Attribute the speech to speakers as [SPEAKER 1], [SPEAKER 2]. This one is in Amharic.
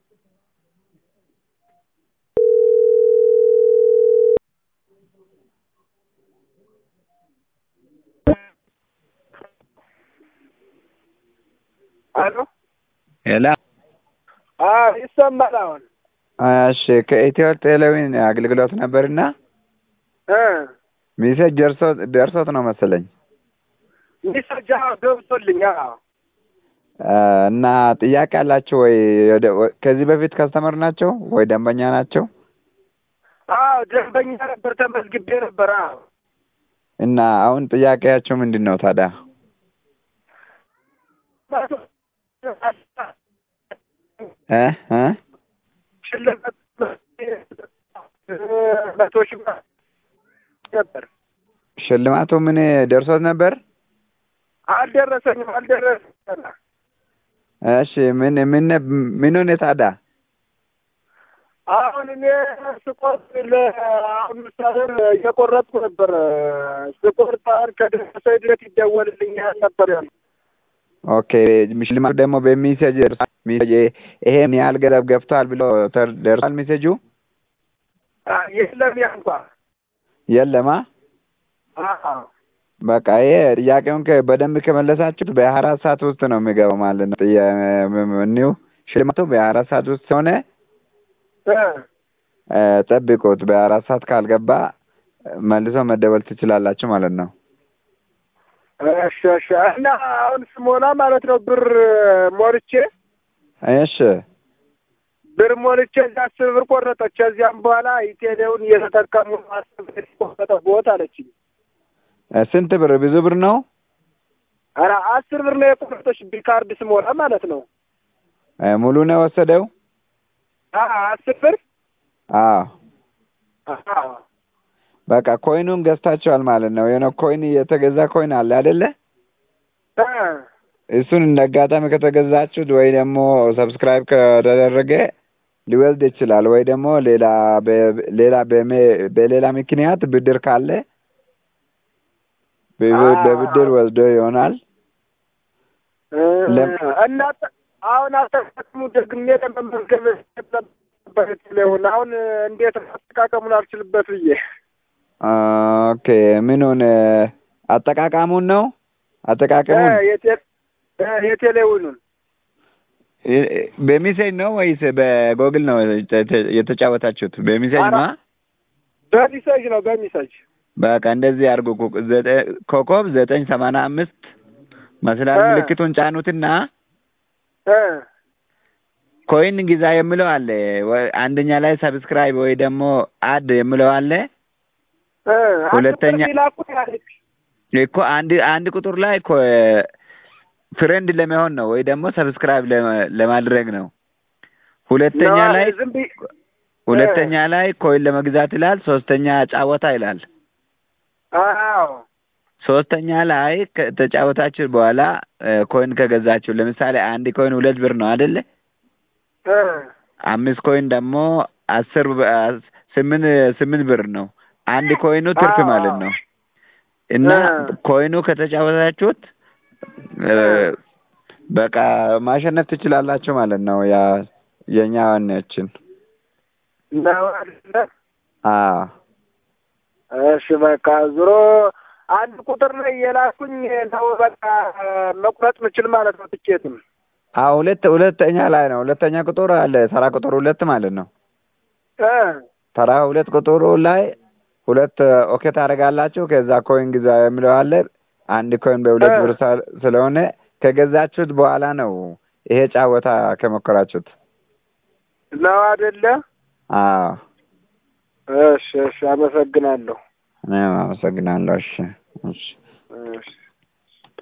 [SPEAKER 1] አሎ
[SPEAKER 2] ሄሎ
[SPEAKER 1] አዎ ይሰማል አሁን
[SPEAKER 2] እሺ ከኢትዮ ቴሌዊን አገልግሎት ነበርና
[SPEAKER 1] እ
[SPEAKER 2] ሜሴጅ ደርሶት ደርሶት ነው መሰለኝ
[SPEAKER 1] ሚሰጃ ገብቶልኝ አዎ
[SPEAKER 2] እና ጥያቄ አላቸው ወይ ወደ- ከዚህ በፊት ከስተመር ናቸው ወይ ደንበኛ ናቸው
[SPEAKER 1] አዎ ደንበኛ ነበር ተመዝግቤ ነበር አዎ
[SPEAKER 2] እና አሁን ጥያቄያቸው ምንድን ነው ታዲያ እ እ
[SPEAKER 1] ሽልማት መቶ ሺህ ብር ነበር
[SPEAKER 2] ሽልማቱ ምን ደርሶት ነበር
[SPEAKER 1] አልደረሰኝም አልደረሰኝም
[SPEAKER 2] እሺ ምን ምን ምን ሆነ ታዲያ
[SPEAKER 1] አሁን እኔ ስቆርጥ ለአሁን ምሳሌ እየቆረጥኩ ነበር ስቆርጥ አሁን ከደረሰ ድረስ ይደወልልኛል ነበር ያሉ
[SPEAKER 2] ኦኬ ሽልማቱ ደግሞ በሜሴጅ ሜሴጅ ይሄ ምን ያህል ገንዘብ ገብቷል ብሎ ተር- ደርሷል ሜሴጁ
[SPEAKER 1] የለም ያ እንኳ
[SPEAKER 2] የለማ
[SPEAKER 1] አዎ
[SPEAKER 2] በቃ ይሄ ጥያቄውን ከ- በደንብ ከመለሳችሁት በሀያ አራት ሰዓት ውስጥ ነው የሚገባው ማለት ነው ጥያ- እኒው ሽልማቱ በሀያ አራት ሰዓት ውስጥ ሲሆነ
[SPEAKER 1] እ
[SPEAKER 2] እ ጠብቁት በሀያ አራት ሰዓት ካልገባ መልሶ መደወል ትችላላችሁ ማለት ነው
[SPEAKER 1] እሺ እሺ እና አሁን ስሞላ ማለት ነው ብር ሞልቼ
[SPEAKER 2] እሺ
[SPEAKER 1] ብር ሞልቼ እዚያ አስር ብር ቆረጠች። ከዚያም በኋላ ኢቴሌውን እየተጠቀሙ አስር ብር ቆረጠ ቦት አለችኝ።
[SPEAKER 2] እ ስንት ብር ብዙ ብር ነው
[SPEAKER 1] ኧረ አስር ብር ነው የቆረጠች ቢካርድ ስሞላ ማለት ነው።
[SPEAKER 2] እ ሙሉ ነው የወሰደው
[SPEAKER 1] አ አስር ብር
[SPEAKER 2] አዎ
[SPEAKER 1] አዎ
[SPEAKER 2] በቃ ኮይኑን ገዝታችኋል ማለት ነው የሆነ ኮይን የተገዛ ኮይን አለ አይደለ
[SPEAKER 1] እ
[SPEAKER 2] እሱን እንደ አጋጣሚ ከተገዛችሁት ወይ ደግሞ ሰብስክራይብ ከተደረገ ሊወስድ ይችላል ወይ ደግሞ ሌላ በ- ሌላ በሜ- በሌላ ምክንያት ብድር ካለ በብ- በብድር ወስዶ ይሆናል
[SPEAKER 1] እ
[SPEAKER 2] ለም-
[SPEAKER 1] እና ተ- አሁን አጠቃቀሙ ደግሜ ለመመዝገብ ነበር ኢቴሌውን አሁን እንዴት አጠቃቀሙን አልችልበት ብዬ
[SPEAKER 2] ኦኬ ምኑን አጠቃቃሙን ነው አጠቃቀሙን
[SPEAKER 1] እ የቴ- እ የቴሌውኑን
[SPEAKER 2] እ- በሜሴጅ ነው ወይስ በጎግል ነው የተ- የተጫወታችሁት በሜሴጅ
[SPEAKER 1] ኧረ-
[SPEAKER 2] ነው
[SPEAKER 1] በሚሰጅ ነው በሚሰጅ
[SPEAKER 2] በቃ እንደዚህ አድርጉ ኮ- ዘጠ- ኮከብ ዘጠኝ ሰማንያ አምስት መስላል
[SPEAKER 1] እ።
[SPEAKER 2] ምልክቱን ጫኑትና
[SPEAKER 1] እ
[SPEAKER 2] ኮይን ግዛ የምለው አለ ወ- አንደኛ ላይ ሰብስክራይብ ወይ ደግሞ አድ የምለው አለ
[SPEAKER 1] እ
[SPEAKER 2] ሁለተኛ-
[SPEAKER 1] አንድ ብር ላኩት ያለች
[SPEAKER 2] እኮ አንድ አንድ ቁጥር ላይ እኮ ፍሬንድ ለመሆን ነው ወይ ደግሞ ሰብስክራይብ ለማ- ለማድረግ ነው ሁለተኛ
[SPEAKER 1] ነው፣
[SPEAKER 2] ላይ
[SPEAKER 1] ዝም ብዬ
[SPEAKER 2] ሁለተኛ ላይ ኮይን ለመግዛት ይላል ሶስተኛ ጫወታ ይላል
[SPEAKER 1] አዎ
[SPEAKER 2] ሶስተኛ ላይ ከተጫወታችሁ በኋላ እ፣ ኮይን ከገዛችሁ ለምሳሌ አንድ ኮይን ሁለት ብር ነው አይደለ
[SPEAKER 1] እ
[SPEAKER 2] አምስት ኮይን ደግሞ አስር በ- አስ- ስምንት ስምንት ብር ነው አንድ ኮይኑ ትርፍ
[SPEAKER 1] አዎ።
[SPEAKER 2] ማለት ነው እና
[SPEAKER 1] እ።
[SPEAKER 2] ኮይኑ ከተጫወታችሁት እ፣ በቃ ማሸነፍ ትችላላችሁ ማለት ነው ያ የኛ ዋናችን
[SPEAKER 1] ነው አይደለ?
[SPEAKER 2] አዎ
[SPEAKER 1] እሺ በቃ ዞሮ አንድ ቁጥር ላይ የላኩኝ ነው በቃ መቁረጥ ምችል ማለት ነው ትኬቱን።
[SPEAKER 2] አዎ ሁለት ሁለተኛ ላይ ነው ሁለተኛ ቁጥር አለ ተራ ቁጥር ሁለት ማለት ነው
[SPEAKER 1] እ
[SPEAKER 2] ተራ ሁለት ቁጥሩ ላይ ሁለት ኦኬ ታደርጋላችሁ ከዛ ኮይን ግዛ የሚለው አለ አንድ ኮይን በሁለት
[SPEAKER 1] እ።
[SPEAKER 2] ብር ሳ- ስለሆነ ከገዛችሁት በኋላ ነው ይሄ ጫወታ ከሞከራችሁት
[SPEAKER 1] ነው አይደለ?
[SPEAKER 2] አዎ
[SPEAKER 1] እሺ እሺ፣ አመሰግናለሁ።
[SPEAKER 2] እኔም አመሰግናለሁ እሺ እሺ
[SPEAKER 1] እሺ